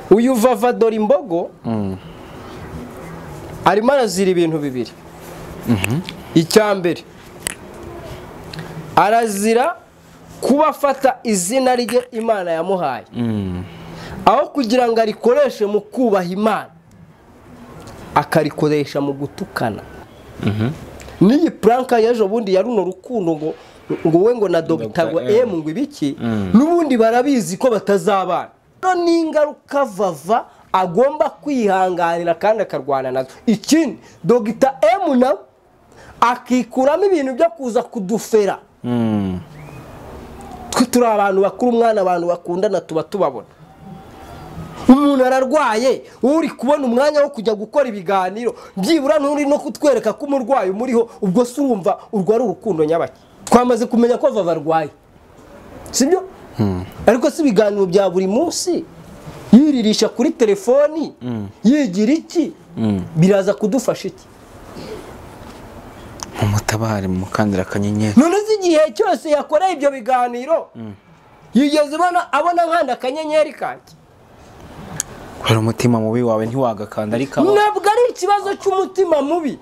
uyu vavadora imbogo arimo arazira ibintu bibiri icya mbere arazira kuba afata izina rye imana yamuhaye aho kugira ngo arikoreshe mu kubaha imana akarikoresha mu gutukana n'iyi puranka y'ejo bundi ya runo rukundo ngo ngo we ngo na dogitagwa Dr. M. emu ngo ibiki n'ubundi barabizi ko batazabana rero ni ingaruka vava agomba kwihanganira kandi akarwana nazo ikindi dogita emu nawe akikuramo ibintu byo kuza kudufera twe turi abantu bakuru umwana abantu bakundana tuba tubabona umuntu ararwaye uri kubona umwanya wo kujya gukora ibiganiro byibura n'uri no kutwereka ko umurwayi umuriho ubwo se urumva urwo ari urukundo nyabaki twamaze kumenya ko vava arwaye sibyo ariko si ibiganiro bya buri munsi yiririsha kuri telefoni yigira iki biraza kudufasha iki mumutabare mumukandira akanyenyeri none uzi igihe cyose yakoreye ibyo biganiro yigeze ubona abona nkanda akanyenyeri kanjye kubera umutima mubi wawe ntiwagakanda ariko abo- ntabwo ari ikibazo cy'umutima mubi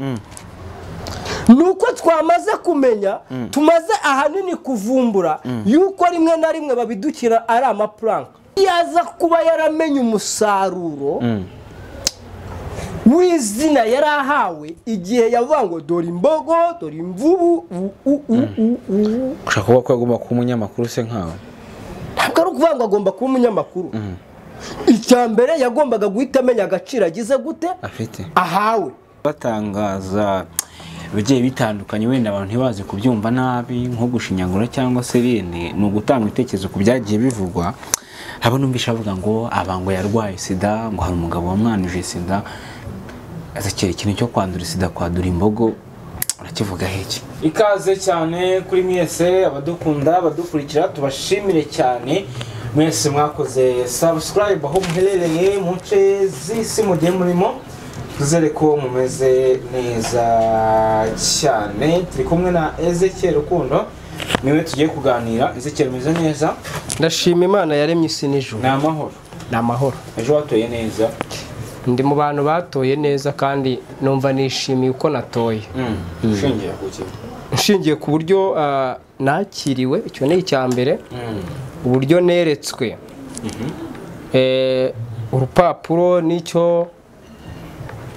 ni uko twamaze kumenya tumaze ahanini kuvumbura yuko rimwe na rimwe babidukira ari amapuranka yaza kuba yaramenye umusaruro w'izina yari ahawe igihe yavuga ngo dore imbogo dore imvubu u- u- u- u- u- ushaka kuvuga ko yagomba kuba umunyamakuru se nkawe ntabwo ari ukuvuga ngo agomba kuba umunyamakuru icya mbere yagombaga guhita amenya agaciro agize gute afite ahawe batangaza ibigiye bitandukanye wenda abantu ntibaze kubyumva nabi nko gushinyagura cyangwa se bindi ni ugutanga ibitekerezo ku byagiye bivugwa haba numvisha bavuga ngo aba ngo yarwaye sida ngo hari umugabo wamwanuje sida azakira ikintu cyo kwandura sida kwadura imbogo urakivuga heki ikaze cyane kuri mwese abadukunda abadukurikira tubashimire cyane mwese mwakoze subscribe aho muherereye mu nce z'isi mugiye murimo tuzere ko mumeze neza cyane turi kumwe na ezekiel rukundo niwe tugiye kuganira ezekiel umeze neza ndashima imana yaremye isi n'ijuru ni amahoro ni amahoro ejo watoye neza ndi mu bantu batoye neza kandi numva nishimiye uko natoye ushingira ku kintu nshingiye ku buryo ah, nakiriwe icyo ni icya mbere uburyo neretswe Eh, urupapuro nicyo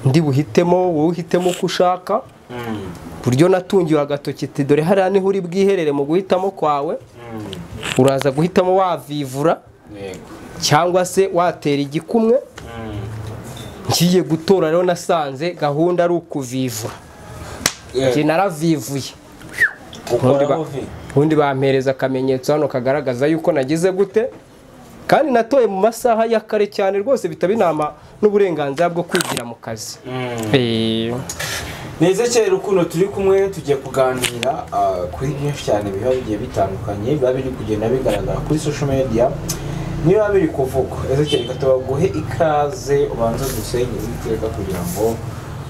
ndi buhitemo wowe uhitemo uko ushaka uburyo natungiwe agatoki ati dore hariya niho uri bwiherere mu guhitamo kwawe uraza guhitamo wavivura yego cyangwa se watera igikumwe ngiye gutora rero nasanze gahunda ari ukuvivura njye naravivuye ubundi ba- ukoraho vi ubundi bampereza akamenyetso hano kagaragaza yuko nagize gute kandi natoye mu masaha ya kare cyane rwose bitaba inama n'uburenganzira bwo kwigira mu kazi Eh, ni ezekiel rukundo turi kumwe tugiye kuganira ah, kuri byinshi cyane biba bigiye bitandukanye biba biri kugenda bigaragara kuri social media niba biri kuvugwa ezekiel reka tubaguhe ikaze ubanze dusenye uwiteka kugira ngo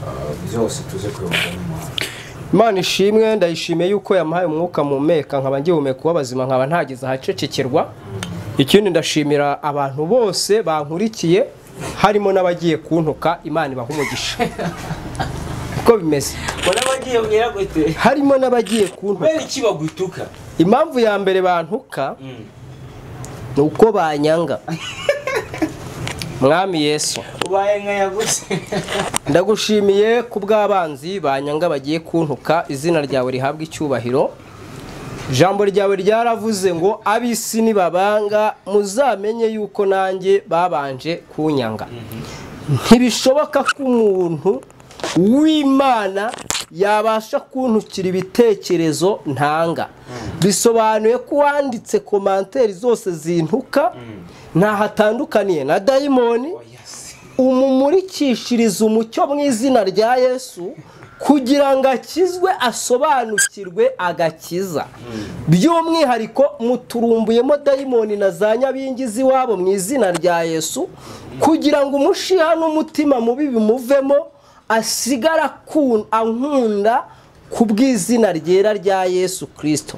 ah, byose tuze kuyoboka n'imana imana ishimwe ndayishimiye yuko yamuhaye umwuka mumeka nkaba ngihumeka uw'abazima nkaba ntageze ahacecekerwa ikindi ndashimira abantu bose bankurikiye harimo n'abagiye kuntuka imana ibaha umugisha uko bimeze ubona bagiye mwera gute harimo n'abagiye kuntuka kubera iki bagutuka impamvu ya mbere bantuka Mm. ni uko banyanga mwami yesu ubaye nka yagutse ndagushimiye ku bw'abanzi banyanga bagiye kuntuka izina ryawe rihabwa icyubahiro ijambo ryawe ryaravuze ngo ab'isi nibabanga muzamenye yuko nanjye babanje kunyanga ntibishoboka ko umuntu w'imana yabasha kuntukira ibitekerezo ntanga bisobanuye ko uwanditse komanteri zose zintuka ntaho atandukaniye na dayimoni umumurikishiriza umucyo mu izina rya yesu kugira ngo akizwe asobanukirwe agakiza by'umwihariko muturumbuyemo dayimoni na za nyabingizi iwabo mu izina rya yesu kugira ngo umushiha n'umutima mubi bimuvemo asigara akun- ankunda ku bw'izina ryera rya yesu kirisito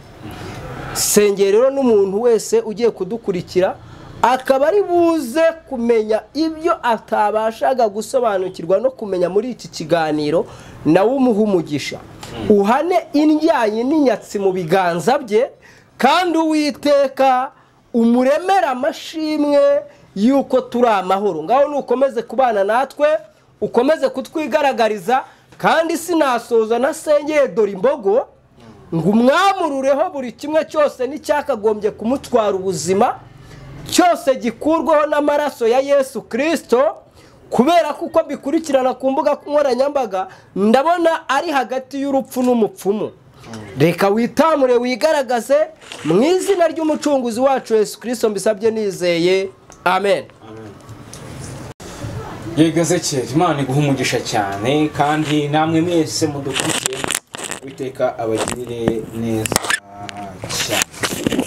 senge rero n'umuntu wese ugiye kudukurikira akaba ari buze kumenya ibyo atabashaga gusobanukirwa no kumenya muri iki kiganiro nawe umuha umugisha uhane indyayi n'inyatsi mu biganza bye kandi uwiteka umuremere amashimwe y'uko turi amahoro ngaho nukomeze kubana natwe ukomeze kutwigaragariza kandi sinasoza nasengeye dore imbogo ngo umwamurureho buri kimwe cyose n'icyakagombye kumutwara ubuzima cyose gikurwaho n'amaraso ya yesu kirisito kubera ko uko bikurikirana ku mbuga nkoranyambaga ndabona ari hagati y'urupfu n'umupfumu reka witamure wigaragaze mu izina ry'umucunguzi wacu yesu kirisito mbisabye nizeye amen yego ezekiyeli imana iguha umugisha cyane kandi namwe mwese mudukurikiye witeka abagirire neza cyane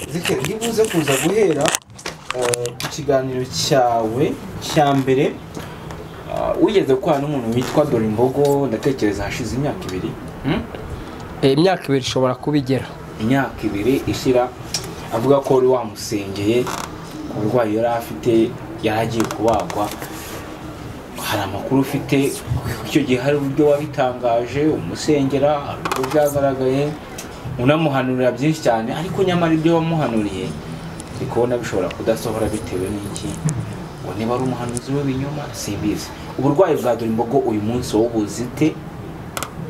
ezekiyeli iyo ubuze kuza guhera eh, ku kiganiro cyawe cya mbere ah, wigeze gukorana n'umuntu witwa dore imbogo ndatekereza hashize imyaka ibiri hmm? imyaka ibiri ishobora kuba igera imyaka ibiri ishyira avuga ko wari wamusengeye ku burwayi yari afite yari agiye kubagwa hari amakuru ufite icyo gihe hari uburyo wabitangaje umusengera hari uburyo byagaragaye unamuhanurira byinshi cyane ariko nyamara ibyo wamuhanuriye ndi kubona bishobora kudasohora bitewe n'iki ngo niba ari umuhanuzi w'ibinyoma simbizi uburwayi bwa dore imbogo uyu munsi wowe ubuzite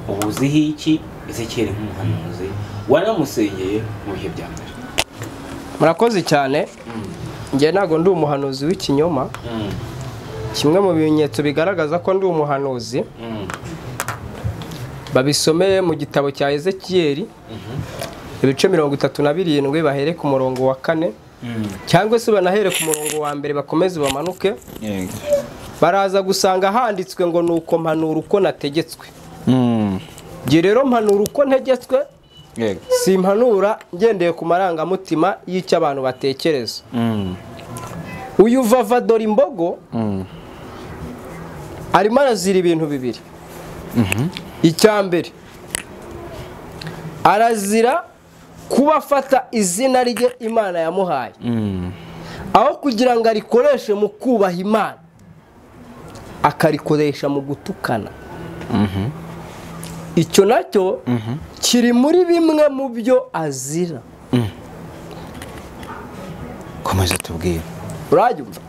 ubuziho iki ezekiyeli nk'umuhanuzi wanamusengeye mu bihe bya mbere murakoze cyane njye ntabwo ndi umuhanuzi w'ikinyoma kimwe mu bimenyetso bigaragaza ko ndi umuhanuzi babisomeye mu gitabo cya ezekiyeri ibice mirongo itatu na birindwi bahere ku murongo wa kane cyangwa se banahere ku murongo wa mbere bakomeze bamanuke yego baraza gusanga handitswe ngo ni uko mpanura uko nategetswe njye rero mpanura uko ntegetswe yego simpanura ngendeye ku marangamutima y'icyo abantu batekereza uyu vava dore imbogo arimo arazira ibintu bibiri icya mbere arazira kuba afata izina rye imana yamuhaye aho kugira ngo arikoreshe mu kubaha imana akarikoresha mu gutukana icyo nacyo kiri muri bimwe mu byo azira komeza tubwire urabyumva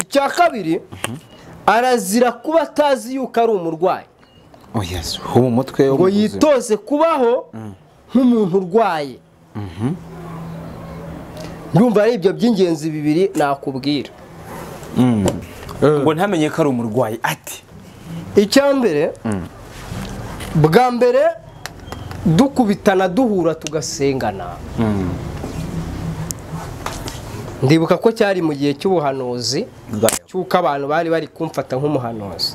icya kabiri arazira kuba atazi yuko ari umurwayi oya ubu umutwe ngo w'ubuzima. yitoze kubaho nk'umuntu urwaye ndumva ari ibyo by'ingenzi bibiri nakubwira ngo ntamenye ko ari umurwayi ati icya mbere bwa mbere dukubitana duhura tugasengana ndibuka ko cyari mu gihe cy'ubuhanuzi cy'uko abantu bari bari kumfata nk'umuhanuzi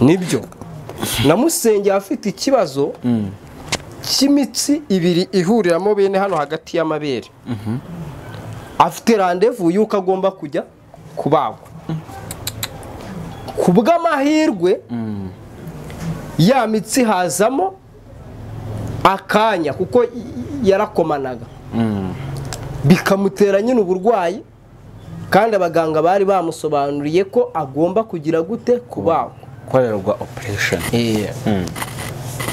nibyo namusengeye afite ikibazo cy'imitsi ibiri ihuriramo bene hano hagati y'amabere afite randevu y'uko agomba kujya kubagwa ku bw'amahirwe ya mitsi hazamo akanya kuko y- yarakomanaga bikamutera nyine uburwayi kandi abaganga bari bamusobanuriye ko agomba kugira gute kubagwa korerwa operation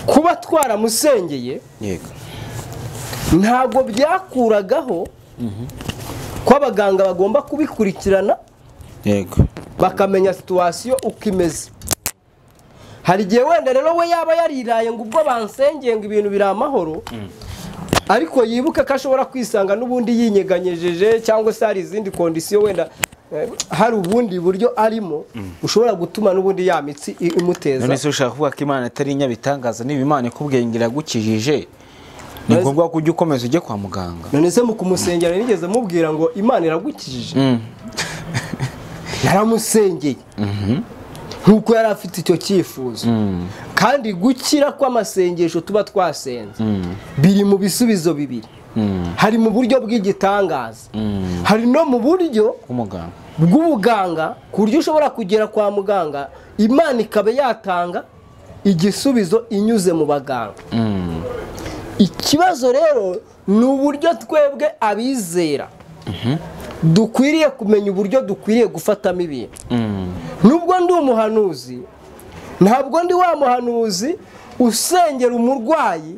kuba twaramusengeye yego ntabwo byakuragaho ko abaganga bagomba kubikurikirana yego bakamenya situwasiyo uko imeze hari igihe wenda rero we yaba yariraye ngo ubwo bansengeye ngo ibintu biri amahoro ariko yibuke ko ashobora kwisanga n'ubundi yinyeganyejeje cyangwa se hari izindi kondisiyo wenda eh, hari ubundi buryo arimo ushobora gutuma n'ubundi ya mitsi i- none imuteza se ushaka kuvuga ko imana atari inyabitangaza niba imana ikubwiye ngo iragukijije ni ngombwa ko ujya ukomeza ujye kwa muganga none se mu kumusengera nigeze mubwira ngo imana iragukijije yaramusengeye nk'uko yari afite icyo cyifuzo kandi gukira kw'amasengesho tuba twasenze biri mu bisubizo bibiri hari mu buryo bw'igitangaza hari no mu buryo k'umuganga bw'ubuganga ku buryo ushobora kugera kwa muganga imana ikaba yatanga igisubizo inyuze mu baganga ikibazo rero ni uburyo twebwe abizera dukwiriye kumenya uburyo dukwiriye gufatamo ibintu Mm. nubwo ndi umuhanuzi ntabwo ndi wa muhanuzi usengera umurwayi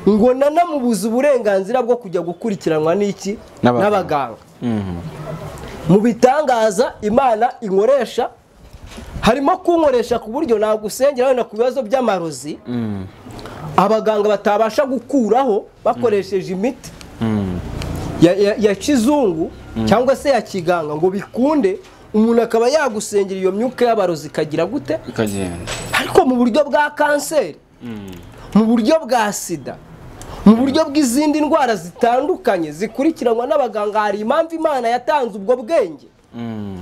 ngo nanamubuze uburenganzira bwo kujya gukurikiranwa n'iki N'abaganga. n'abaganga Mm. mu bitangaza imana inkoresha harimo kunkoresha ku buryo nagusengera wenda ku bibazo by'amarozi Mm. abaganga batabasha gukuraho bakoresheje imiti Mm. ya, ya, ya kizungu cyangwa se ya kiganga ngo bikunde umuntu akaba yagusengera iyo myuka y'abarozi ikagira gute ikagenda ariko mu buryo bwa kanseri mu buryo bwa sida mu buryo bw'izindi ndwara zitandukanye zikurikiranwa n'abaganga hari impamvu imana yatanze ubwo bwenge Mm.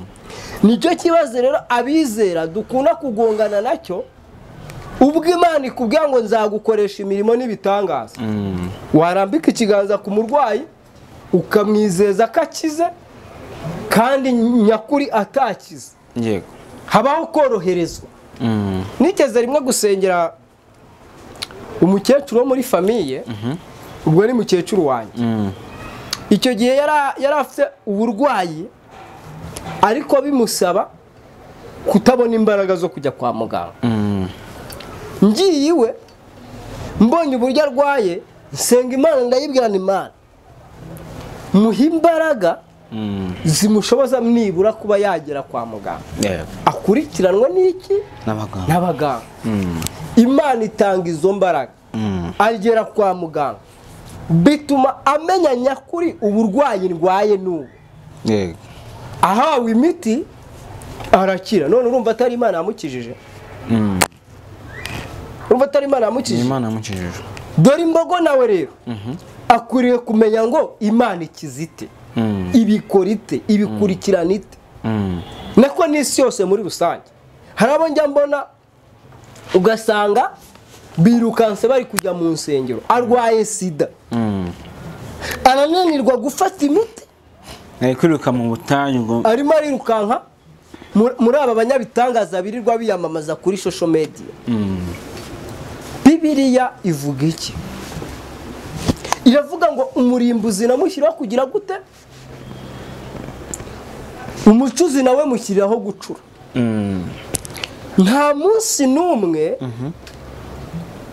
nicyo kibazo rero abizera dukunda kugongana nacyo ubwo imana ikubwira ngo nzagukoresha imirimo n'ibitangaza Mm. warambika ikiganza ku murwayi ukamwizeza ko akize kandi nyakuri atakize yego habaho koroherezwa Mm. nigeze rimwe gusengera umukecuru wo muri famiye ubwo ari mukecuru wanjye Mm. icyo gihe yara- yari afite uburwayi ariko bimusaba kutabona imbaraga zo kujya kwa muganga Mm. ngiye iwe mbonye uburyo arwaye nsenga imana ndayibwirana imana muhe imbaraga Mm. zimushoboza nibura kuba yagera kwa muganga yego akurikiranwa n'iki n'abaganga n'abaganga Mm. imana itanga izo mbaraga Mm. agera kwa muganga bituma amenya nyakuri uburwayi ndwaye n'ubu yego ahawe imiti arakira none urumva atari imana yamukijije Mm. urumva atari imana ni yamukijije imana yamukijije dore imbogo nawe rero akwiriye kumenya ngo imana ikiza ite Mm. ibikora ite ibikurikirana ite Mm. nako n'isi yose muri rusange hari abo njya mbona ugasanga birukanse bari kujya mu nsengero arwaye sida Mm. arananirwa gufata imiti ari kwiruka mu butayu ngo arimo arirukanka mu- muri aba banyabitangaza birirwa biyamamaza kuri social media Mm. bibiriya ivuga iki iravuga ngo umurimbuzi namushyiraho kugira gute umucuzi nawe mushyiriraho gucura Mm. nta munsi n'umwe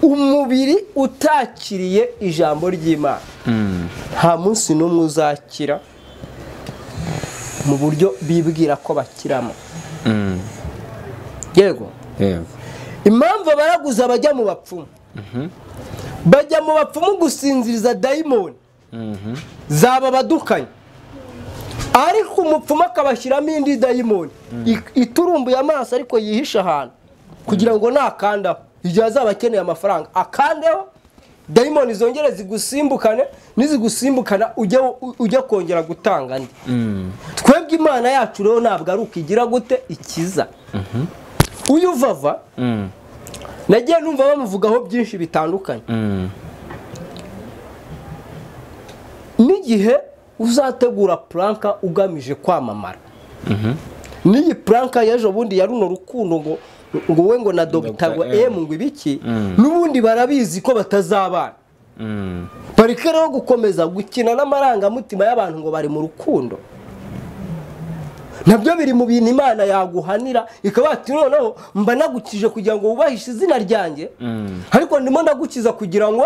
umubiri utakiriye ijambo ry'imana Mm. nta munsi n'umwe uzakira mu buryo bibwira ko bakiramo Mm. yego yego impamvu abaraguza bajya mu bapfumu bajya mu bapfumu gusinziriza dayimoni Mhm. zaba badukanye ariko umupfumu akabashyiramo indi dayimoni i- iturumbuye amaso ariko yihishe ahantu kugira ngo nakandaho igihe azaba akeneye amafaranga akandeho dayimoni zongere zigusimbukane nizigusimbukana ujye u- ujye kongera gutanga andi Mm. twebwe imana yacu rero ntabwo ari ukigira gute ikiza uyu vava Mm. nagiye numva bamuvugaho byinshi bitandukanye Mm. n'igihe uzategura puranka ugamije kwamamara n'iyi puranka y'ejo bundi ya runo rukundo ngo ngo we ngo na dogitagwa M. emu ngo ibiki Mm. n'ubundi barabizi ko batazabana Mm. bareke rero gukomeza gukina n'amarangamutima y'abantu ngo bari mu rukundo nabyo biri mu bintu imana yaguhanira ikaba ati noneho mba nagukije kugira ngo wubahishe izina ryanjye Mm. ariko ndimo ndagukiza kugira ngo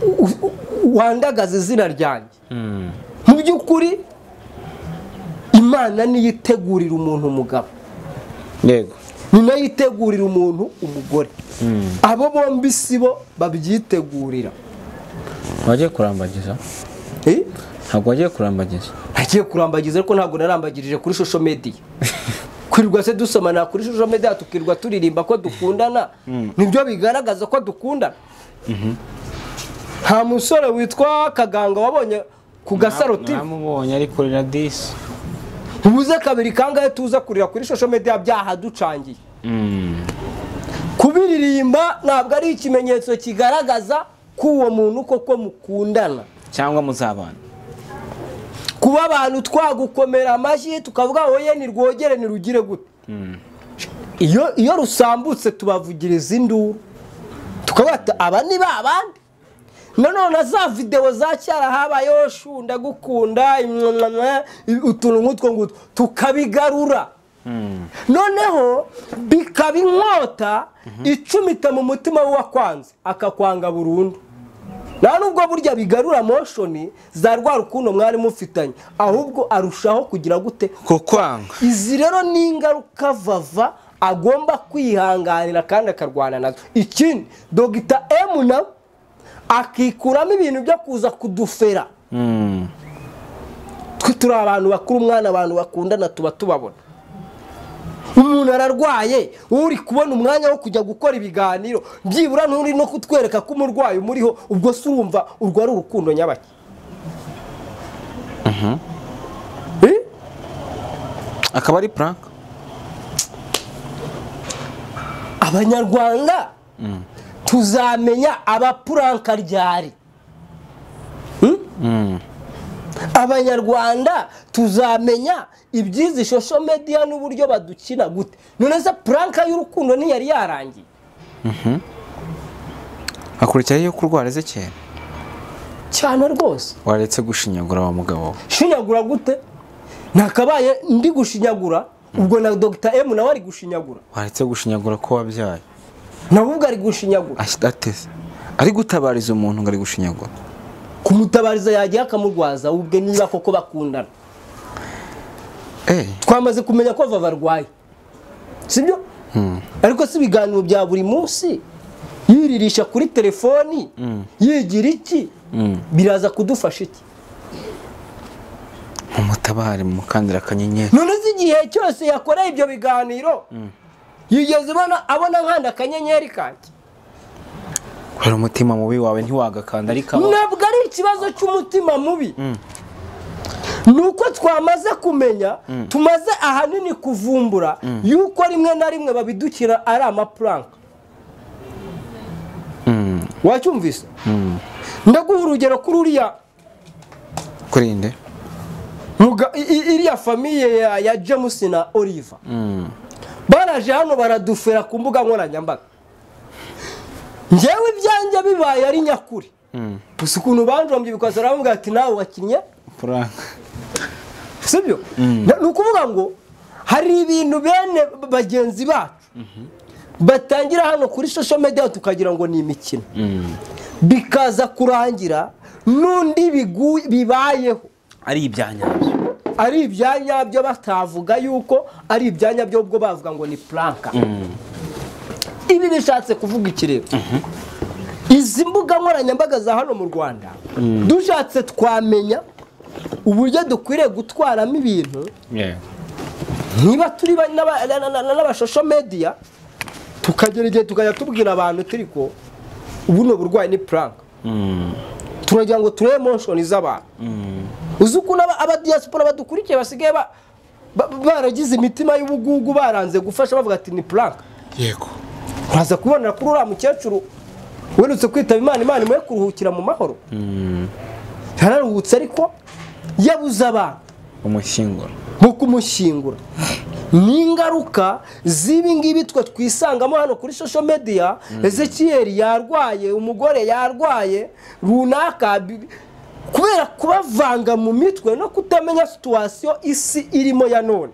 u- u- u- wandagaze izina ryanjye Mm. mu by'ukuri imana niyo itegurira umuntu umugabo yego ni nayo itegurira umuntu umugore Mm. abo bombi si bo babyitegurira wagiye kurambagiza Eh? ntabwo wagiye kurambagiza nagiye kurambagiza ariko ntabwo narambagirije kuri social media kwirirwa se dusomana kuri social media tukirirwa turirimba ko dukundana nibyo bigaragaza ko dukundana nta musore witwa kaganga wabonye ku gasaro TV. namubonye ari kuri radisi ubuze kabiri kangahe tuza kurira kuri social media byahaducangiye Mm. kubiririmba ntabwo ari ikimenyetso kigaragaza ko uwo muntu koko mukundana cyangwa muzabana kuba abantu twagukomera amashyi tukavuga wowe ni rwogere ni rugire gute iyo iyo rusambutse tubavugiriza induru tukavuga tuti, aba ni ba bandi nanone za videwo za cyara habayeho shu ndagukunda imwamwamwa, utuntu nk'utwo ngutwo tukabigarura noneho bikaba inkota icumita mu mutima w'uwakwanze akakwanga burundu nta nubwo burya bigarura moshoni za rwa rukundo mwari mufitanye ahubwo arushaho kugira gute kukwanga izi rero ni ingaruka vava agomba kwihanganira kandi akarwana nazo ikindi dogita emu nawe akikuramo ibintu byo kuza kudufera Mm. twe turi abantu bakuru umwana abantu bakundana tuba tubabona umuntu ararwaye uri kubona umwanya wo kujya gukora ibiganiro byibura nturi no kutwereka ko umurwayi umuriho ubwo se urumva urwo ari urukundo nyabaki Eh? akaba ari prank abanyarwanda tuzamenya abapuranka ryari Hmm? abanyarwanda tuzamenya ibyizi shosho mediya n'uburyo badukina gute none se puranka y'urukundo ntiyari yarangiye hakurikiraho iyo kurwara ezekera cyane rwose waretse gushinyagura wa mugabo we shinyagura gute ntakabaye ndi gushinyagura ubwo na dogita emu nawe ari gushinyagura waretse gushinyagura ko wabyaye nawe ubwo ari gushinyagura Ash- ateze ari gutabariza umuntu ngo ari gushinyagura kumutabariza yagiye akamurwaza we ubwe niba koko bakundana Eh, twamaze kumenya ko vava arwaye sibyo ariko si ibiganiro bya buri munsi yiririsha kuri telefoni yigira iki biraza kudufasha iki mumutabare mumukandira akanyenyeri none si igihe cyose yakoreye ibyo biganiro yigeze ubona abona nkanda akanyenyeri kanjye kubera umutima mubi wawe ntiwagakanda ariko abo- ntabwo ari ikibazo cy'umutima mubi ni uko twamaze kumenya tumaze ahanini kuvumbura yuko rimwe na rimwe babidukira ari amapuranka wacyumvise ndaguha urugero kuri uriya kurinde muga- i- i- iriya famiye ya- ya james na oliver baraje hano baradufera ku mbuga nkoranyambaga ngewe ibyanjye bibaye ari nyakuri gusa ukuntu banjombye bikaza baravuga ati nawe wakinnye prank sibyo ni ukuvuga ngo hari ibintu bene bagenzi bacu batangira hano kuri social media tukagira ngo ni imikino bikaza kurangira n'undi bigu- bibayeho ari ibyanyabyo ari ibyanya byo batavuga yuko ari ibyanya byo ubwo bavuga ngo ni puranka ibi bishatse kuvuga iki rero izi mbuga nkoranyambaga za hano mu rwanda dushatse twamenya uburyo dukwiriye gutwaramo ibintu Yeah. niba turi ba- n'aba- na- na- na- n'abashosho mediya tukagera igihe tukajya tubwira abantu turi ko ubu ni uburwayi ni puranka turagira ngo turebe moshoni z'abantu uzi ukuntu aba- abadiyasipora badukurikiye basigaye ba- ba- baragize imitima y'ubugugu baranze gufasha bavuga ati ni puranka yego uraza kubonera kuri uriya mukecuru werutse kwitaba imana imana imuhe kuruhukira mu mahoro yararuhutse ariko yabuze abantu umushyinguro nko kumushyingura ni ingaruka z'ibi ngibi twe twisangamo hano kuri sosho mediya ezekiyeri yarwaye umugore yarwaye runaka bi- kubera kubavanga mu mitwe no kutamenya situwasiyo isi irimo ya none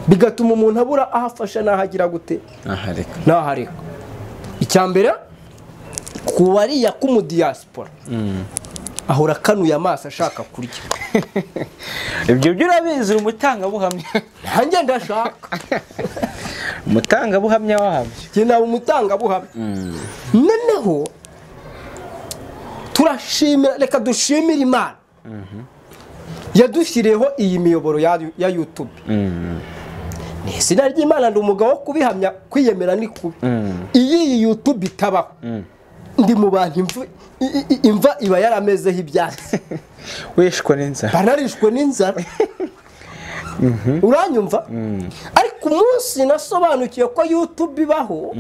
bigatuma umuntu abura aho afasha n'aho agira gute ahareka n'aho areka icya mbere ku wariya k'umudiyasipora ahora akanuye amaso ashaka kurya ibyo byo urabizi uri umutangabuhamya ntange ndashaka umutangabuhamya wabyo njye naba umutangabuhamya noneho turashimira reka dushimire imana yadushyiriyeho iyi miyoboro ya ya yutube ni izina ry'imana ndi umugabo wo kubihamya kwiyemera ni kubi iyo iyi yutube itabaho ndi mu bantu imvu- i- i- imva iba yaramezeho ibyatsi wishwe n'inzara banarishwe n'inzara uranyumva ariko umunsi nasobanukiwe ko yutube ibaho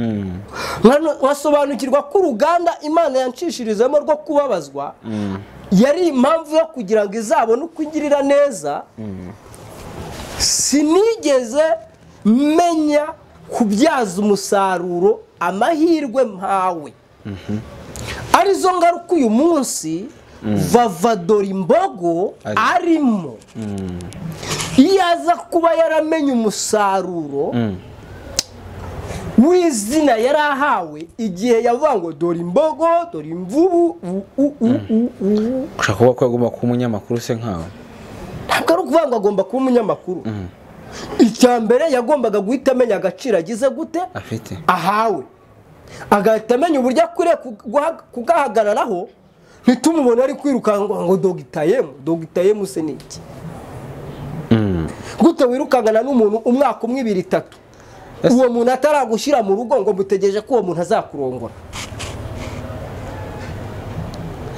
nkano- nkasobanukirwa ko uruganda imana yancishirizamo rwo kubabazwa yari impamvu yo kugira ngo izabone uko igirira neza sinigeze menya kubyaza umusaruro amahirwe mpawe arizo ngaruka uyu munsi vavadora imbogo Ari- arimo iyo aza kuba yaramenye umusaruro w'izina yari ahawe igihe yavuga ngo dore imbogo dore imvubu u- u- u- u- u- ushaka kuba ko agomba kuba umunyamakuru se nkawe ntabwo ari ukuvuga ngo agomba kuba umunyamakuru icya mbere yagombaga guhita amenya agaciro agize gute afite ahawe agahita amenya uburyo akwiriye kugaha- kugahagararaho ntitumubone ari kwirukanka ngo dogitayemu dogitayemu se ni iki Mm. gute wirukangana n'umuntu umwaka umwe ibiri itatu Ese- uwo muntu ataragushyira mu rugo ngo mutegereje ko uwo muntu azakurongora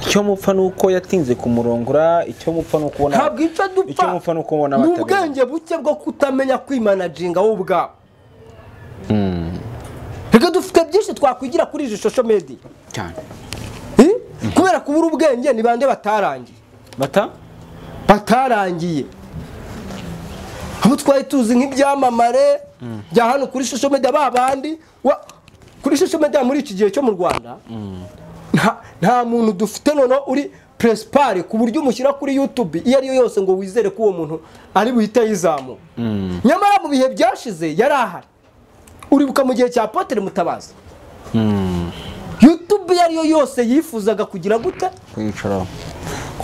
icyo mupfa ni uko yatinze kumurongora icyo mupfa ni ukubona ntabwo icyo icyo dupfa mupfa ni ukubona ni batabera. ubwenge buke bwo kutamenya kwimanajinga wowe ubwawe Mm. reka dufite byinshi twakwigira kuri izi shosho mediya cyane Eh? kubera kubura ubwenge ni bande batarangiye bata batarangiye abo twari tuzi nk'ibyamamare bya hano kuri social media ba bandi wa- kuri social media muri iki gihe cyo mu rwanda nta- nta muntu dufite noneho uri presipari ku buryo umushyira kuri youtube iyo ari yo yose ngo wizere ko uwo muntu ari buhite yizamura nyamara mu bihe byashize yari ahari uribuka mu gihe cya potere mutabazi Mm. youtube iyo ari yo yose yifuzaga kugira gute kwicaraho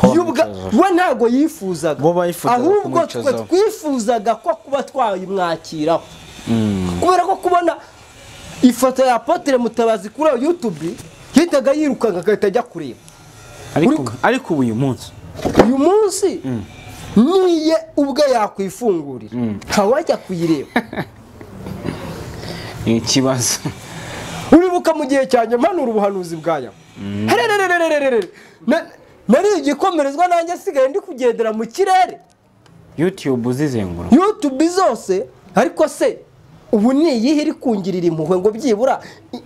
Yubwa- we ntabwo yifuzaga Bo bayifuzaga ahubwo twe kumwicazaho. twifuzaga ko kuba twayimwakiraho kubera ko kubona ifoto ya apotre mutabazi kuri iyo youtube yahitaga yirukanka agahita ajya kureba ariko Uri- ariko ubu uyu munsi uyu munsi niye ubwe yakwifungurira ntawajya kuyireba ni ikibazo uribuka mu gihe cyanjye mpanura ubuhanuzi bwaya hererererererere Na- nari igikomerezwa nanjye asigaye ndi kugendera mu kirere youtube uzizenguruka youtube zose ariko se ubu ni iyihe iri kungirira impuhwe ngo byibura i-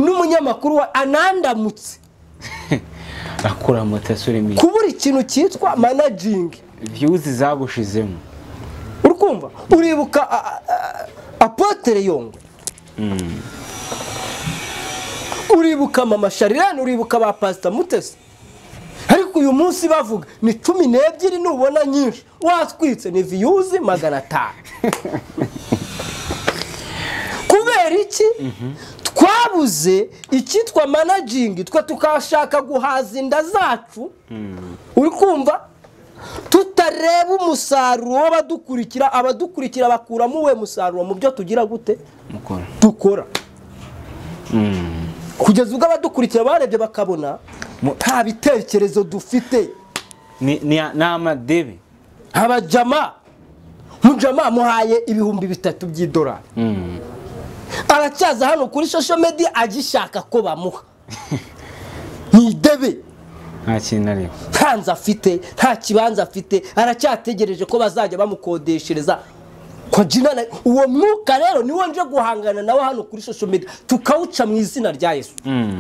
n'umunyamakuru wa anandamutse akura mutesi urimo iki? kubura ikintu cyitwa manajingi views zagushizemo uri kumva uribuka a- a- a- apotere yongwe uribuka mama sharirane uribuka ba pasita mutesi ariko uyu munsi bavuga ni cumi n'ebyiri nubona nyinshi watwitse ni viyuzi magana atanu kubera iki twabuze icyitwa manajingi twe tukashaka guhaza inda zacu uri kumva tutareba umusaruro w'abadukurikira abadukurikira bakuramo uwe musaruro mu byo tugira gute mukora dukora Mm. kugeza ubwo abadukurikira barebye bakabona nta bitekerezo dufite ni ni- ni amadebe abajama mujama muhaye ibihumbi bitatu by'idolari Mm. aracyaza hano kuri social media agishaka ko bamuha ni idebe nta kintu ariko nta nzu afite nta kibanza afite aracyategereje ko bazajya bamukodeshereza Kwa jina na- uwo mwuka rero niwo nje guhangana nawe hano kuri social media tukawuca mu izina rya yesu Mm.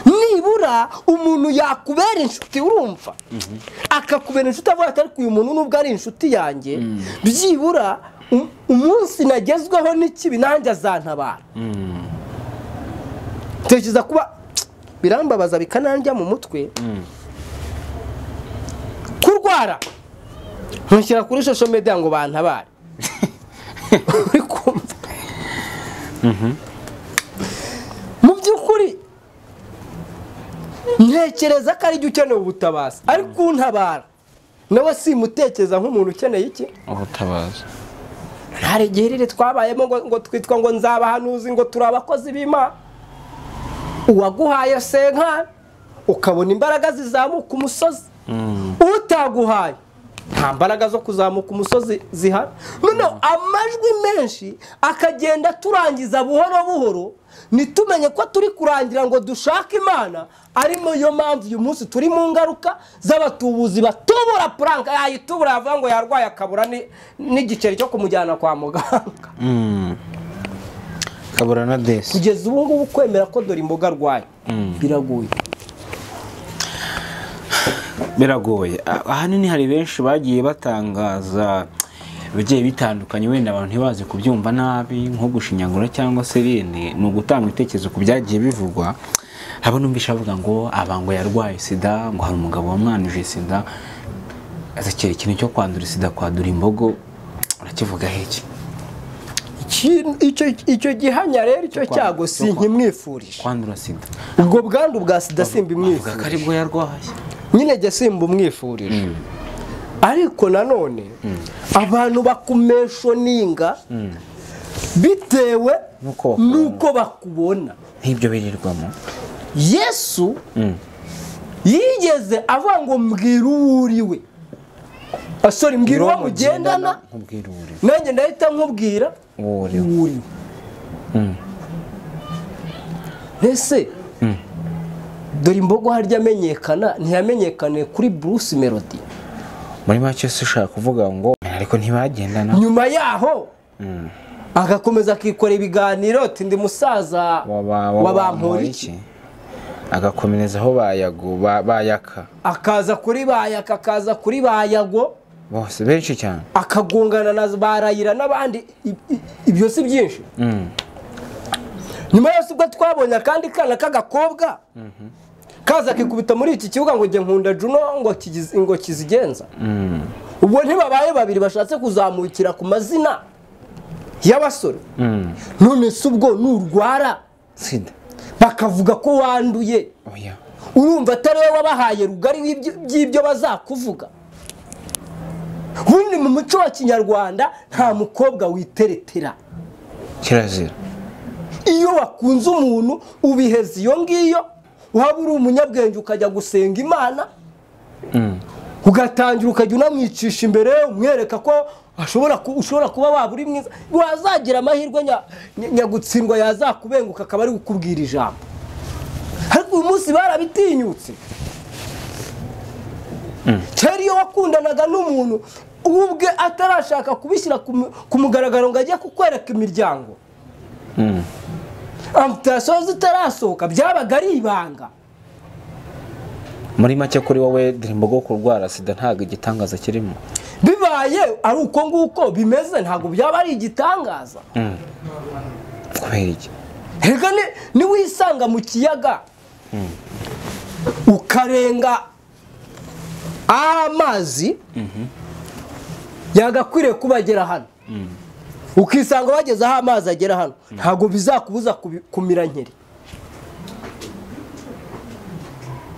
nibura umuntu yakubera inshuti urumva akakubera inshuti avuga ati ariko uyu muntu nubwo ari inshuti yanjye byibura um- umunsi nagezweho n'ikibi nanjye azantabara tekereza kuba birambabaza bikananjya mu mutwe kurwara ntushyira kuri social media ngo bantabare uri kumva mu by'ukuri ntekereza ko ari jye ukeneye ubutabazi ariko untabara nawe simutekereza nk'umuntu ukeneye iki ubutabazi hari igihe riri twabayemo ngo, ngo twitwa ngo nzabahanuzi ngo turi abakozi b'imana uwaguhaye senka ukabona imbaraga zizamuka umusozi utaguhaye nta mbaraga zo kuzamuka umusozi zihari noneho amajwi menshi akagenda turangiza buhoro buhoro ntitumenye ko turi kurangira ngo dushake imana arimo yo mpamvu uyu munsi turi mu ngaruka z'abatubuzi batubura puranka yayitubura yavuga ngo yarwaye akabura ni- n'igiceri cyo kumujyana kwa muganga kabura na desi kugeza ubu ngubu kwemera ko dore imboga arwaye biraguye biragoye Ah, ahanini hari benshi bagiye batangaza bigiye bitandukanye wenda abantu ntibazi kubyumva nabi nko gushinyagura cyangwa se bene ni ugutanga ibitekerezo ku byagiye bivugwa haba numvisha bavuga ngo abango yarwaye sida ngo hari umugabo wamwanije sida azakira ikintu cyo kwandura sida kwadura imbogo urakivuga heki Iki- icyo icyo gihanya rero icyo kwa- cyago cyo kwa- sinkimwifurije kwandura sida ubwo bwandu bwa sida avuga ko simbimwifurije aribwo yarwaye nyine jya simbumwifurije ariko nanone abantu bakumeshoninga bitewe Nuko bakubona. n'uko bakubona nk'ibyo birirwamo yesu yigeze avuga ngo mbwira uwo uriwe sorry mbwira uwo mugendana nkubwira uri nanjye ndahita nkubwira uwo uri we. uwo uriwe ese dore imbogo harya amenyekana ntiyamenyekane kuri bruce melody muri make se ushaka kuvuga ngo ariko ntibagendana nyuma yaho agakomeza akikora ibiganiro ati ndi musaza Waba- wa wabampora iki? bamporiki agakomereza aho bayago ba- bayaka akaza kuri bayaka akaza kuri bayago bose benshi cyane akagongana na barayira n'abandi i- i- ibyo si byinshi Mm. nyuma yose ubwo twabonye akandi kana k'agakobwa kaza akikubita muri iki kibuga ngo jye nkunda juno ngo kigize- ngo kizigenza ubwo ntibabaye babiri bashatse kuzamukira ku mazina y'abasore Mm. none se ubwo nurwara sida bakavuga ko wanduye oya urumva atari wowe wabahaye rugari w'ibyo- by'ibyo bazakuvuga ubundi mu muco wa kinyarwanda nta mukobwa witeretera kirazira iyo wakunze umuntu ubiheza iyo ngiyo waba uri umunyabwenge ukajya gusenga imana Mm. ugatangira ukajya unamwicisha imbere umwereka ko ashobora ku- ushobora kuba waba uri mwiza wazagira amahirwe nya- nya- nyagutsindwa yazakubenguka akaba ari gukubwira ijambo ariko uyu munsi barabitinyutse kera iyo wakundanaga n'umuntu uwo ubwe atarashaka kubishyira ku mu- ku mugaragaro ngo ajye kukwereka imiryango Mm. amutasiyo zitarasohoka byabaga ari ibanga muri make kuri wowe dirimbogo kurwara sida ntabwo igitangaza kirimo bibaye ari uko nguko bimeze ntabwo byaba ari igitangaza Mm. kubera iki Erega ni- niwisanga mu kiyaga ukarenga aho amazi yagakwiriye kuba agera hano ukisanga wageze aho amazi agera hano ntabwo bizakubuza kubi- kumira nkeri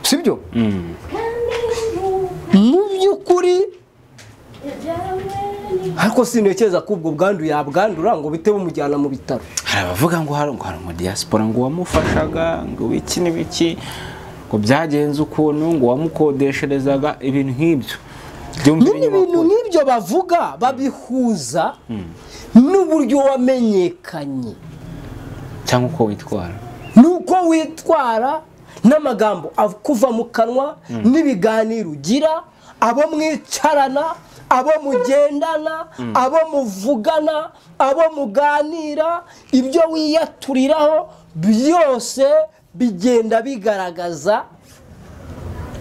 sibyo Mm. mu by'ukuri ariko sintekereza ko ubwo bwandu yabwandura ngo bite bumujyana mu bitaro hari abavuga ngo hari ngo hari umudiyasipora ngo wamufashaga ngo wiki n'ibiki ngo byagenze ukuntu ngo wamukodesherezaga ibintu nk'ibyo byumvira nyine ibintu inyubako nk'ibyo bavuga babihuza n'uburyo wamenyekanye cyangwa uko witwara n'uko witwara n'amagambo av- kuva mu kanwa n'ibiganiro ugira abo mwicarana abo mugendana abo muvugana abo muganira ibyo wiyaturiraho byose bigenda bigaragaza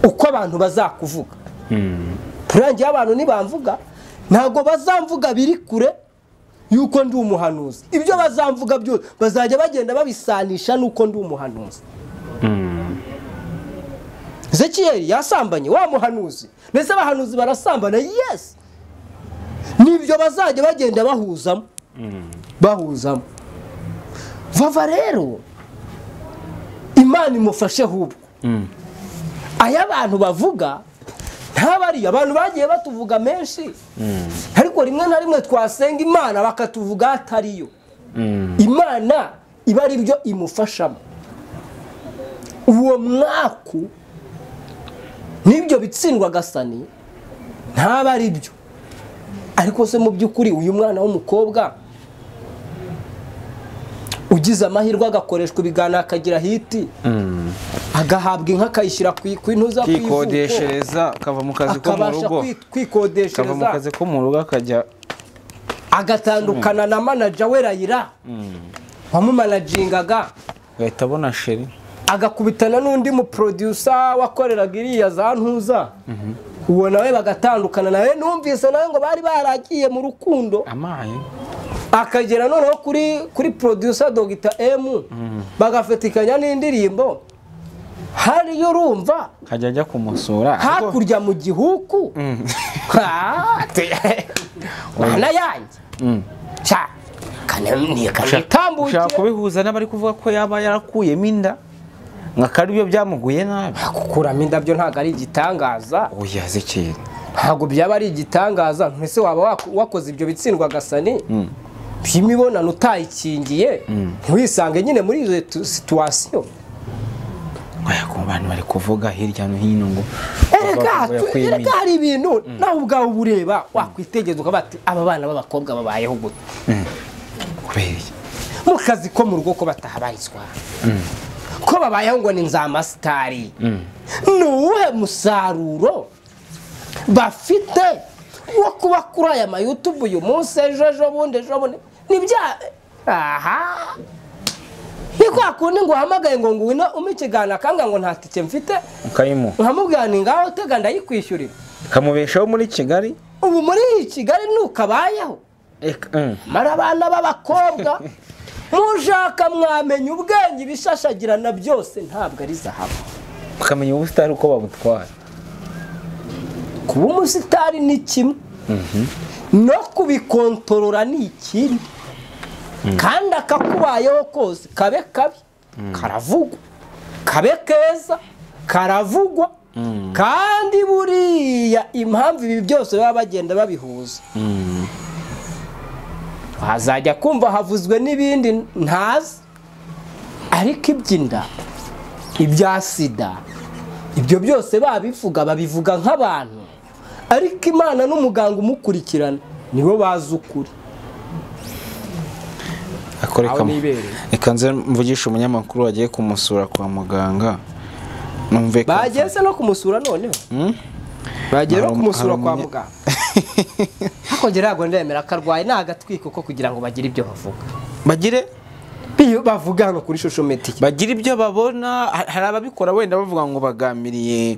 uko abantu bazakuvuga turangiye abantu ntibamvuga ntabwo bazamvuga biri kure yuko ndi umuhanuzi ibyo bazamvuga byose bazajya bagenda babisanisha nuko ndi umuhanuzi zekiyeri yasambanye wa muhanuzi ndetse abahanuzi barasambana yesi nibyo bazajya bagenda bahuzamo bahuzamo vava rero imana imufashe hubwo aya bantu bavuga ntabariyo abantu bagiye batuvuga menshi ariko rimwe na rimwe twasenga imana bakatuvuga atariyo imana iba ari byo imufashamo uwo mwaku n'ibyo bitsindwa agasani ntaba ari byo ariko se mu by'ukuri uyu mwana w'umukobwa ugize amahirwe agakoreshwa ibiganiro akagira hiti agahabwa inka akayishyira ku ku intuza ku ivuko kwikodeshereza akava mu kazi ko mu akabasha rugo kwi- akava mu kwikodeshereza kazi ko mu rugo akajya agatandukana na manaja we rayira wamumanajingaga agahita abona sheri agakubitana n'undi muprodusa wakoreraga iriya za ntuza uwo nawe bagatandukana nawe numvise nawe ngo bari baragiye mu rukundo amaye akagera noneho kuri kuri producer dogita emu bagafatikanya n'indirimbo hariyo urumva kajya ajya kumusura ariko- hakurya mu gihuku Mm. Ah, te- mana yanjye Mm. sha ushaka kananikambuke kubihuza n'abari kuvuga ko yaba yarakuyemo inda ngo akaba aribyo byamuguye nabi gukuramo indabyo ntabwo ari igitangaza oya zikiri ntabwo byaba ari igitangaza mbese waba wako- wakoze ibyo bitsindwa gasani by'imibonano utayikingiye ntiwisange nyine muri izo tu- situwasiyo oya ku bantu bari kuvuga hirya no hino ngo erega ngo yakuyemo erega inda. hari ibintu nawe ubwawe uba ureba wakwitegereza ukavuga ati aba bana b'abakobwa babayeho gute kubera iki mu kazi ko mu rugo ko batahabarizwa ko babayeho ngo ni nzamasitari ni uwuhe musaruro bafite wo kuba kuri aya mayutubu uyu munsi ejo ejo bundi ejo bundi ni bya aha ni kwa kundi ngo uhamagaye ngo ngwino umpe ikiganiro akanga ngo nta tike mfite ukayimuha nkamubwira ni ngaho tega ndayikwishyurira kamubeshaho muri kigali ubu muri iyi kigali ntukabayeho Eka, mm. mara abana b'abakobwa mushaka mwamenya ubwenge ibishashagirana byose ntabwo ari zahabu ukamenya ubusitani uko babutwara kuba umusitari ni kimwe no kubikontorora ni ikindi kandi akakubayeho kose kabe kabi karavugwa kabe keza karavugwa kandi buriya impamvu ibi byose baba bagenda babihuza wazajya kumva havuzwe n'ibindi ntazi ariko iby'inda ibya sida ibyo byose babivuga babivuga nk'abantu ariko imana n'umuganga umukurikirana nibo bazi ukuri Ariko reka- Aho nibereye. reka nze mvugishe umunyamakuru wagiye kumusura kwa muganga numve ko- bageze no kumusura noneho bagiye no Hari um- kumusura hari kwa umunye- muganga hakongera ntabwo ndemera akarwaye ni agatwiko ko kugira ngo bagire ibyo bavuga bagire iyo bavuga hano kuri shusho metiki bagira ibyo babona ha- hari ababikora wenda bavuga ngo bagambiriye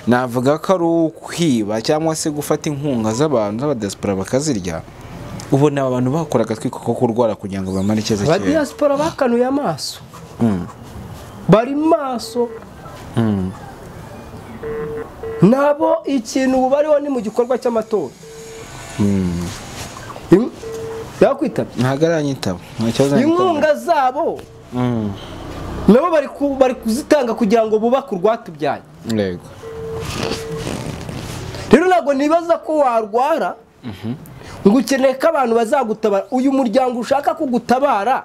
navuga ko ari ukwiba cyangwa se gufata inkunga z'abantu z'abadiyasipora bakazirya ubona aba bantu bakora agatwiko ko kurwara kugira ngo bamare ikibazo cyera abadiyasipora bakanuye amaso bari maso nabo ikintu bariho ni mu gikorwa cy'amatora Im- yakwitabye ntabwo aranyitaba nta kibazo inkunga zabo Mm. nabo bari ku- bari kuzitanga kugira ngo bubake urwatubyaye Yego. rero ntabwo nibaza ko warwara ngo ukeneye ko abantu bazagutabara uyu muryango ushaka kugutabara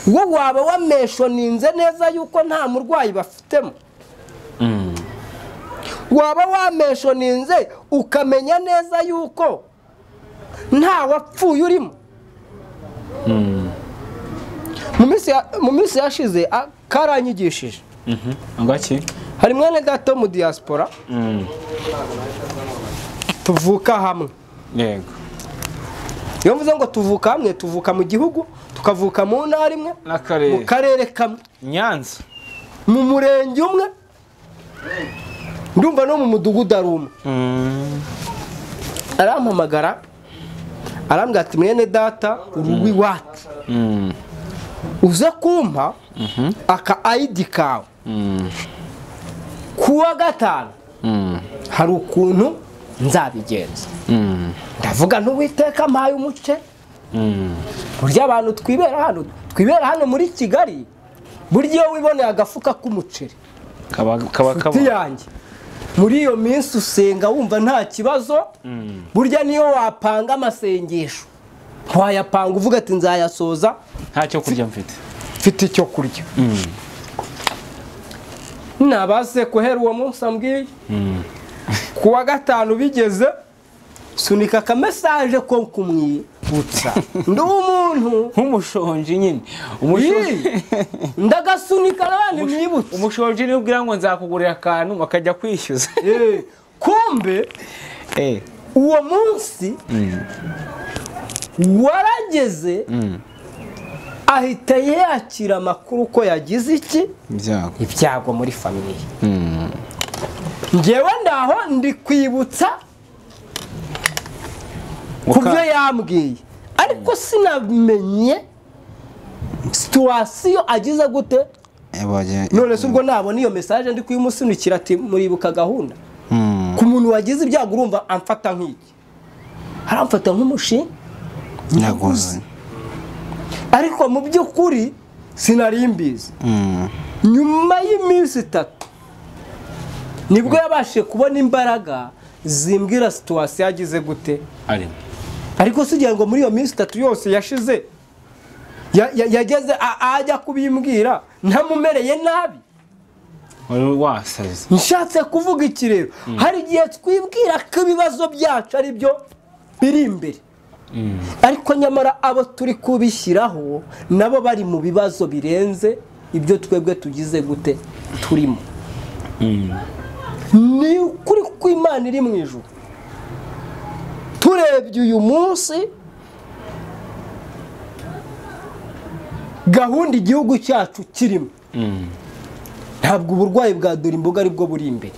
wo waba wameshoninze neza yuko nta murwayi bafitemo waba wameshoninze ukamenya neza yuko nta wapfuye urimo Mu minsi ya- mu minsi yashize a- karanyigishije ngaki hari mwene gato mu diaspora tuvuka hamwe yego iyo mvuze ngo tuvuka hamwe tuvuka mu gihugu tukavuka mu ntara imwe mu n'akarere karere kamwe nyanza mu murenge umwe ndumva no mu mudugudu ari umwe Mm. arampamagara arambwira ati mwene data urugo iwacu Mm. uze kumpa aka ayidi kawe Mm. kuwa gatanu Mm. hari ukuntu nzabigenza Mm. ndavuga ntuwiteka mpaye umuce Mm. burya abantu twibera hano twibera hano muri kigali burya iyo wiboneye agafuka k'umuceri kaba kaba kaba inshuti yanjye muri iyo minsi usenga wumva nta kibazo burya niyo wapanga amasengesho wayapanga uvuga ati nzayasoza ntacyo kurya mfite mfite icyo kurya nabase guhera uwo munsi ambwiye ku wa gatanu bigeze sunika akamesaje ko kumwibutsa ndi umuntu nk'umushonji nyine umushonji Ii, ndagasunika nabandi mwibutse umushonji niwe ubwira ngo nzakugurira akantu bakajya kwishyuza Eh, kumbe Eh, uwo munsi warageze ahita yakira amakuru ko yagize iki ibyago ibyago muri famiye ngewe ndaho ndi kwibutsa ku byo yambwiye ariko sinamenye situwasiyo agize gute yabonye none se ubwo nabona iyo mesaje ndi kuyimusunikira ati muribuka gahunda ku muntu wagize ibyago urumva amfata nk'iki aramfata nk'umushinga nyaguzi ariko mu by'ukuri sinari mbizi nyuma y'iminsi itatu nibwo yabashije kubona imbaraga zimbwira situwasiyo yagize gute arimo ariko si ngo muri iyo minsi itatu yose yashize ya- ya- yageze a- ajya kubimbwira ntamumereye nabi wari wasaze nshatse kuvuga iki rero hari igihe twibwira ko ibibazo byacu ari byo biri imbere ariko nyamara abo turi kubishyiraho nabo bari mu bibazo birenze ibyo twebwe tugize gute turimo ni ukuri ko imana iri mu ijoro turebye uyu munsi gahunda igihugu cyacu kirimo ntabwo uburwayi bwa dore imboga ari bwo buri imbere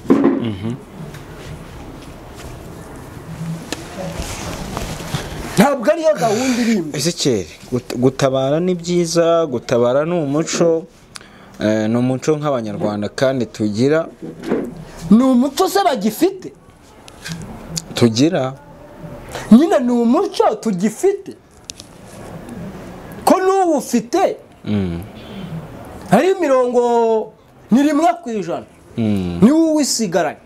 ntabwo ariyo gahunda iri imbere Ezekiel gut- gutabara ni byiza gutabara ni umuco eh, ni umuco nk'abanyarwanda kandi tugira ni umuco se bagifite tugira nyine ni umuco tugifite ko n'uwufite hari imirongo ni rimwe ku ijana Mm. niwe uwisigaranye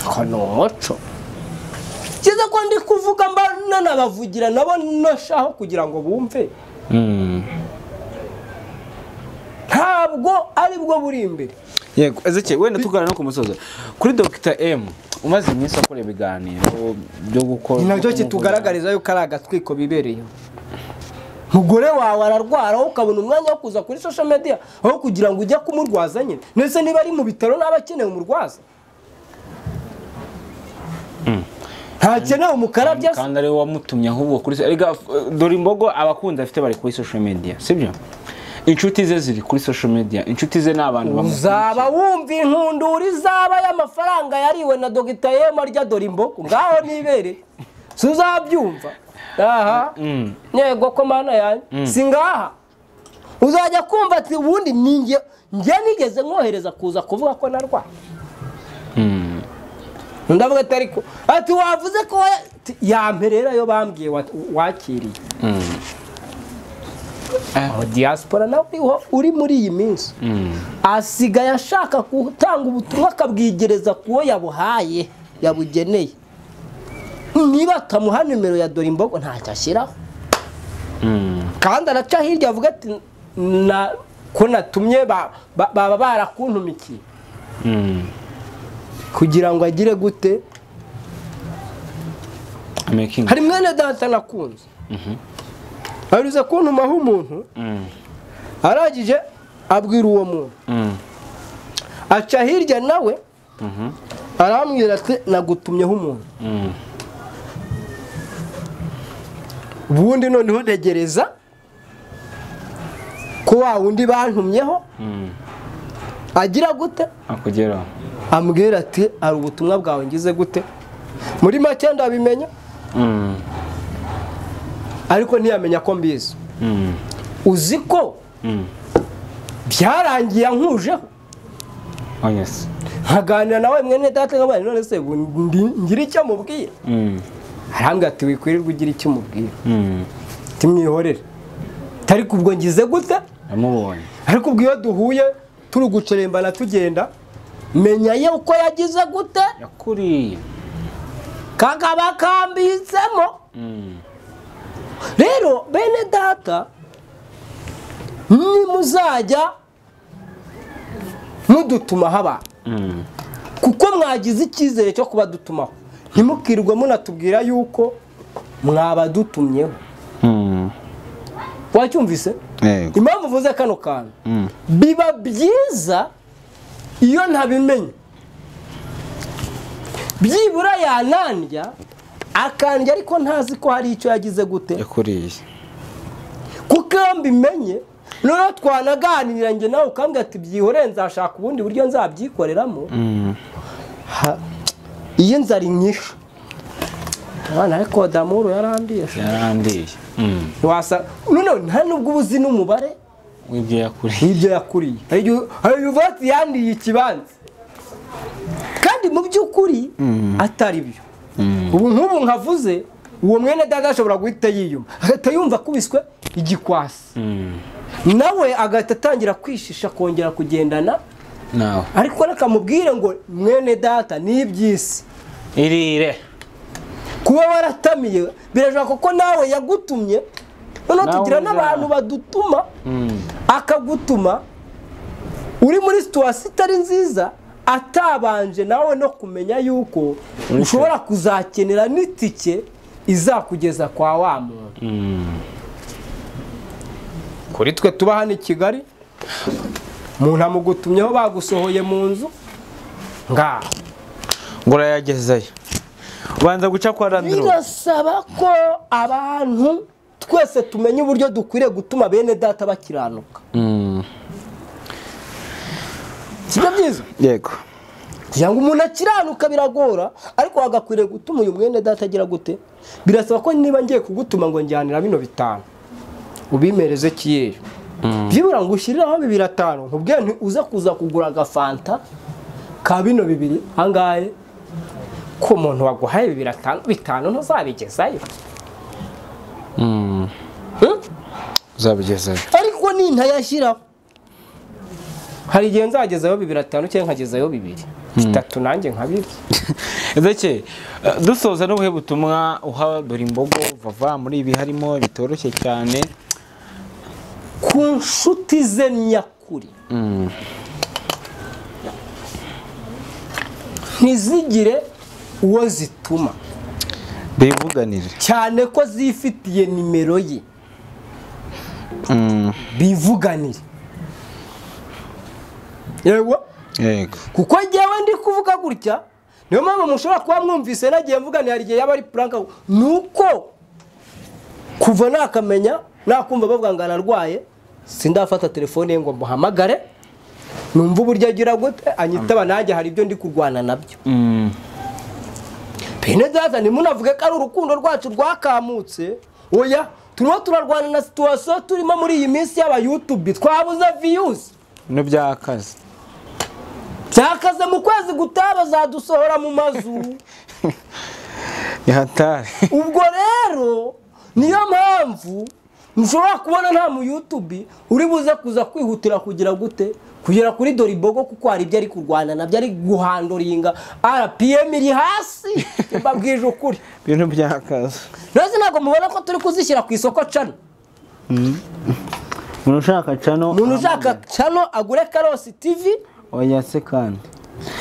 konoco kiza ko ndi kuvuga mba nanabavugira nabo nashaho kugira ngo bumve Mm. ntabwo aribwo buri imbere yego Ezekiel wenda tugana no ku musozo kuri Dr M umaze iminsi akora ibiganiro byo gukora ni nacyo kitugaragariza yuko ari agatwiko bibereyeho umugore wawe ararwara wowe ukabona umwanya wo kuza kuri social media aho kugira ngo ujye kumurwaza nyine ndetse niba ari mu bitaro n'aba akeneye umurwaza ntakeneye umukarabya se kandi ariwe wamutumye ahubwo kuri so- erega eh, dore imbogo abakunzi afite bari kuri social media sibyo inshuti ze ziri kuri social media inshuti ze ni abantu bamukunda uzaba wumva inkundura izaba y'amafaranga yariwe na dogita yema arya dore imbogo ngaho nibere si uzabyumva aha yego ko mana yanjye si ngaha uzajya kumva ati ubundi ni njye njye nigeze nkohereza kuza kuvuga ko narwaye ndavuga ati ariko ati wavuze ko waya- ati, yamperera yo bambwiye wa- wakiriye aho diaspora nawe uriho uri muri iyi minsi asigaye ashaka gutanga ubutumwa akabwigereza ku wo yabuhaye yabugeneye niba atamuha nimero ya dore imbogo ntacyo ashyiraho kandi araca hirya avuga ati "Na- ko natumye ba- ba- baba barakuntumikiye kugira ngo agire gute making hari mwene data nakunze ahereza kuntumaho umuntu arangije abwira uwo muntu Mm. aca hirya nawe arambwira ati nagutumyeho umuntu Mm. ubundi noneho ntegereza ko wa wundi bantumyeho agira gute akugeraho ambwira ati hari ubutumwa bwawe ngize gute muri make ndabimenya Mm. ariko ntiyamenya ko mbizi Mm. uzi ko Mm. byarangiye ankujeho Oh yes. nkaganira nawe mwene data nk'abana none se bu- ndi- ngira icyo mubwira Mm. arambwira ati wikwirirwa ugira icyo mubwira Mm. timwihorere ariko ubwo ngize gute Namubonye. ariko ubwo iyo duhuye turi gucerembana tugenda menya ye uko yagize gute Yakuriye. kakaba kambitsemo Mm. rero bene data nimuzajya mudutumaho abantu Mm. kuko mwagize icyizere cyo kubadutumaho ntimukirwe munatubwira yuko mwabadutumyeho Mm. wacyumvise Yego. impamvu uvuze kano kantu Mm. biba byiza iyo ntabimenye byibura yanandya akandya ariko ntazi ko hari icyo yagize gute Yakuriye. kuko iyo mbimenye noneho twanaganira njye nawe ukambwira ati byihoreye nzashaka ubundi buryo nzabyikoreramo Mm. Ha- iyo inzara inyishe abana ariko damuru yarambwiye Yarandiye. ntiwasa noneho nta nubwo uba uzi n'umubare w'ibyo yakuriye n'ibyo yakuriye hari igihe hari igihe uvuga ati yandiye ikibanza kandi mu by'ukuri atari byo ubu nk'ubu nkavuze uwo mwene dada ashobora guhita yiyuma agahita yumva akubiswe igikwasi Mm. nawe agahita atangira kwishisha akongera kugendana nawe ariko nakamubwire ngo mwene data ni iby'isi irire kuba waratamiye birashobora kuko nawe yagutumye noneho Nawe tugira ujya. n'abantu badutuma Mm. akagutuma uri muri situwasiyo itari nziza atabanje nawe no kumenya yuko ushobora kuzakenera n'itike izakugeza kwa wa muntu Mm. kuri twe tuba hano i kigali umuntu amugutumyeho bagusohoye mu nzu ngaho ngo urayagezeyo ubanza guca kwa randirobe birasaba ko abantu twese tumenya uburyo dukwiriye gutuma bene data bakiranuka Mm. sibyo byiza yego kugira ngo umuntu akiranuka biragora ariko wagakwiriye gutuma uyu mwene data agira gute birasaba ko niba ngiye kugutuma ngo njyanira bino bitanu ubimereze kiyeyo byibura ngo ushyiriraho bibiri atanu nkubwiye nti uze kuza kugura agafanta ka bino bibiri angahe ko umuntu waguhaye bibiri atanu bitanu ntuzabigezayo Mm. Hmm? uzabigezeyo ariko nintayashyiraho hari igihe nzagezayo bibiri atanu cyangwa nkagezayo bibiri bitatu nanjye nkabirya ndetse dusoza n'ubuhe butumwa uha buri mbogo vava muri ibi harimo bitoroshye cyane ku nshuti ze nyakuri ntizigire uwo zituma bivuganire cyane ko zifitiye nimero ye bivuganire yewe yego kuko njyewe ndi kuvuga gutya niyo mpamvu mushobora kuba mwumvise nagiye mvuganira hari igihe yaba ari puranka ni uko kuva nakamenya nakumva bavuga ngo ararwaye sindafata telefone ye ngo muhamagare numva uburyo agira gute anyitaba nanjye hari ibyo ndi kurwana nabyo bene data ntimunavuge ko ari urukundo rwacu rwakamutse oya turimo turarwana na situwasiyo turimo muri iyi minsi y'abayutubi twabuze viyuzi no byakaze byakaze mu kwezi gutaha bazadusohora mu mazu ni hatari ubwo rero niyo mpamvu mushobora kubona nta muyutubi uri buze kuza kwihutira kugira gute kugera kuri doribogo kuko hari ibyo ari kurwana nabyo ari guhandoringa rpm iri hasi mbabwije ukuri ibintu byakaze rero ntabwo mubona ko turi kuzishyira ku isoko cano umuntu ushaka cano umuntu ushaka cano agure karosi tivi oya se kandi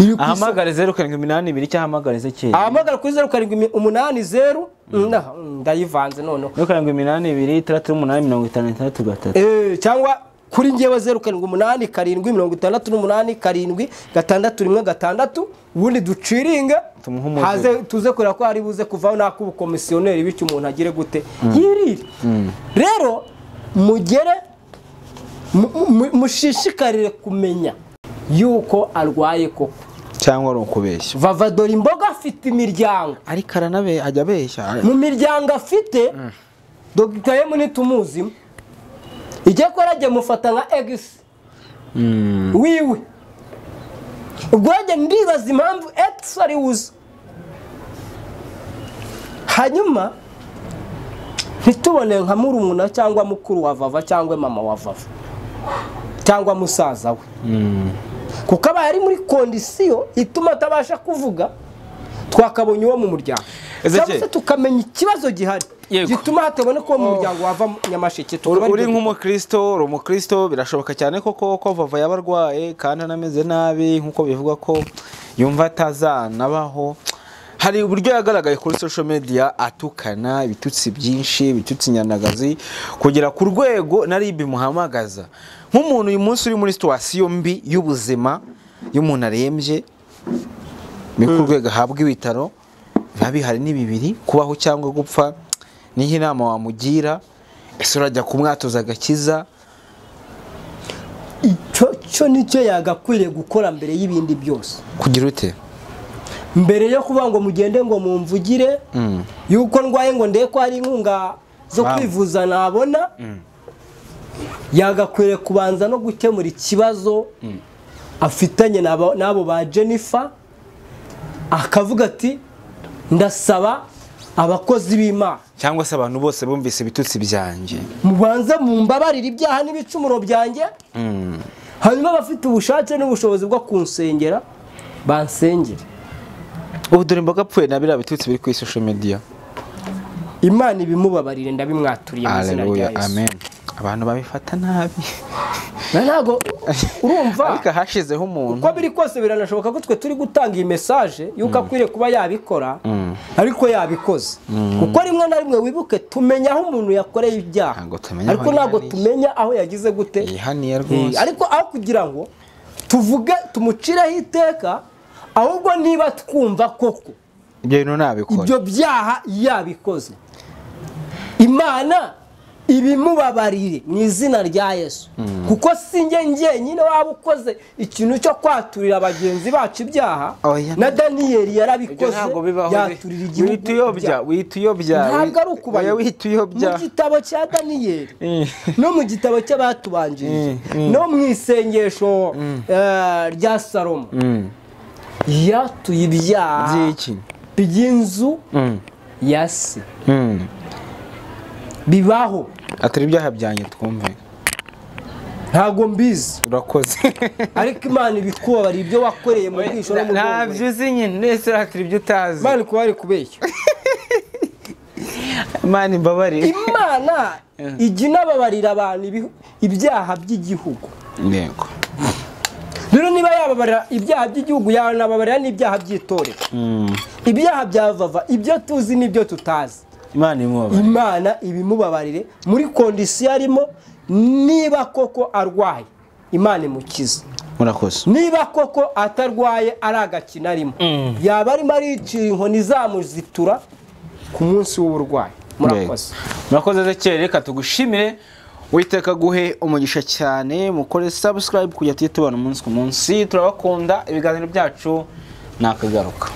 iri ku isoko ahamagare zeru karindwi iminani ibiri cyangwa ahamagare se kera ahamagara kuri zeru karindwi imi- umunani zeru Nah, ndayivanze noneho zeru karindwi iminani ibiri itandatu n'umunani mirongo itanu na itandatu gatatu Eh, cyangwa kuri ngewe zeru karindwi umunani karindwi mirongo itandatu n'umunani karindwi gatandatu rimwe gatandatu ubundi duciringe Tumuhe umuzigo. haze tuze kureba ko hari buze kuvaho n'ak'ubukomisiyoneri bityo umuntu agire gute yirire rero mugere mu- mu- mushishikarire kumenya yuko arwaye koko cyangwa ari ukubeshya vava dore imboga afite imiryango ariko aranabe ajya abeshya mu miryango afite dogita yemu ntitumuzimo ijya kora ajya mufata nka egisi wiwe ubwo njya ndibaza impamvu egisi ari buze hanyuma ntitubone nka murumuna cyangwa mukuru wa vava cyangwa mama wa vava cyangwa musaza we kuko aba ari muri kondisiyo ituma atabasha kuvuga twakabonye uwo mu muryango Ezekiel. cyangwa se tukamenya ikibazo gihari Yego. gituma hataboneka uwo mu muryango wava mu nyamasheke tukaba uri aribyo- nk'umukristo uri umukristo birashoboka cyane koko ko vava yaba arwaye kandi anameze nabi nk'uko bivugwa ko yumva atazanabaho hari uburyo yagaragaye kuri social media atukana ibitutsi byinshi ibitutsi nyanagazi kugera ku rwego na rib bimuhamagaza nk'umuntu uyu munsi uri muri situwasiyo mbi y'ubuzima y'umuntu arembye ni ku rwego ahabwa ibitaro biba bihari ni bibiri kubaho cyangwa gupfa niho inama wamugira ese urajya kumwatoza agakiza icyo cyo nicyo yagakwiriye gukora mbere y'ibindi byose kugira ute mbere yo kuvuga ngo mugende ngo mumvugire yuko ndwaye ngo ndebe ko hari inkunga zo Wow. kwivuza nabona yagakwiriye kubanza no gukemura ikibazo afitanye n'abo n'abo ba jennifer akavuga ati ndasaba abakozi b'imana cyangwa se abantu bose bumvise ibitutsi byanjye mubanze mumbabarire ibyaha n'ibicumuro byanjye Mm. hanyuma abafite ubushake n'ubushobozi bwo kunsengera bansengere ubu dore imboga apfuye na biriya bitutsi biri kuri social media imana ibimubabarire ndabimwaturiye mu izina rya Hallelujah, yesu amen abantu babifata nabi Na ntabwo urumva ariko hashizeho umuntu uko biri kose biranashoboka ko twe turi gutanga iyi mesaje y'uko akwiriye kuba yabikora ariko yabikoze kuko rimwe na rimwe wibuke tumenya aho umuntu yakoreye ibyaha Ntabwo tumenya aho ariko ntabwo yihaniye. tumenya aho yagize gute yihaniye Eh, rwose ariko aho kugira ngo tuvuge tumucireho iteka ahubwo niba twumva koko ibyo bintu ntabikora ibyo byaha yabikoze imana ibimubabarire mu izina rya yesu kuko si njye njyenyine waba ukoze ikintu cyo kwaturira bagenzi bacu ibyaha Oya. na daniyeli ibyo yarabikoze ntabwo bibaho yaturira igihugu wihita uyobya ibyaha. wihita uyobya ntabwo ari oya ukubayobya wihita uyobya mu gitabo cya daniyeli Eh. no mu gitabo cy'abatubanjirije Mm, mm. no mu isengesho eh, rya salomo Mm. yatuye ibyaha by'iki by'inzu Mm. ya se Mm. bibaho atari ibyaha byanjye twumve ntabwo mbizi urakoze ariko imana ibikubabara ibyo wakoreye mu bwisho no mu ntabyo bwongo uzi nyine nese hatari ibyo utazi imana ikuba ari kubeshya mani imbabarire imana ijya inababarira abantu ibihu- ibyaha by'igihugu intego rero niba yababarira ibyaha by'igihugu yanababarira n'ibyaha by'itorero ibyaha bya vava ibyo tuzi n'ibyo tutazi imana imubabare imana ibimubabarire muri kondisiyo arimo niba koko arwaye imana imukiza murakoze niba koko atarwaye ari agakino arimo yaba arimo aricira inkoni zamuzitura ku munsi w'uburwayi murakoze murakoze Ezekiel reka tugushimire witeka guhe umugisha cyane mukore subscribe kujya tujya tubona umunsi ku munsi turabakunda ibiganiro byacu ni akagaruka